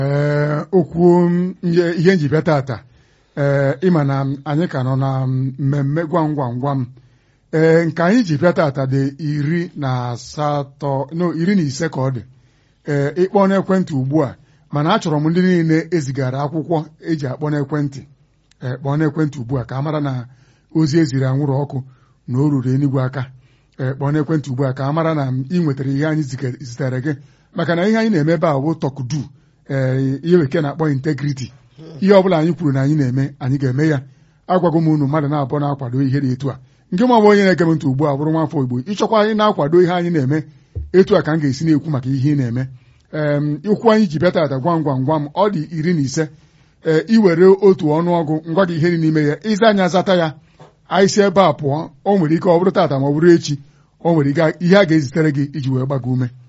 ee okwu ihe ihe nji bịa tata ee ịma na anyị ka nọ na mmemme gwam gwam gwam ee nke anyị ji bịa tata dị iri na asatọ no iri na ise ka ọ dị ee ịkpọ n'ekwentị ugbu a mana achọrọ m ndị niile ezigara akwụkwọ eji akpọ n'ekwentị ee kpọọ n'ekwentị ugbu a ka a mara na ozi eziri anwụrụ ọkụ na o ruru enigwe aka ee kpọọ n'ekwentị ugbu a ka a mara na ị nwetara ihe anyị zitere gị maka na ihe anyị na-eme ebe a bụ tọkudu ee ihe bekee na-akpọ integriti ihe ọbụla anyị kwuru na anyị na-eme anyị ga-eme ya agwago m unu mmadụ na-abụọ na-akwado ihe dị etu a nke ma ọ bụ onye na-ege m ntị ugbu a bụrụ nwafọ Igbo ịchọkwa anyị na-akwado ihe anyị na-eme etu a ka m ga-esi na-ekwu maka ihe ị na-eme ee ikwu anyị ji bịa tata gwam gwam gwam ọ dị iri na ise ee iwere otu ọnụọgụ ngwa gị ihe dị n'ime ya ịza anya zata ya anyị si ebe a pụọ o nwere ike ọ bụrụ tata ma ọ bụrụ echi o nwere ike ihe a ga-ezitere gị iji wee gbago ume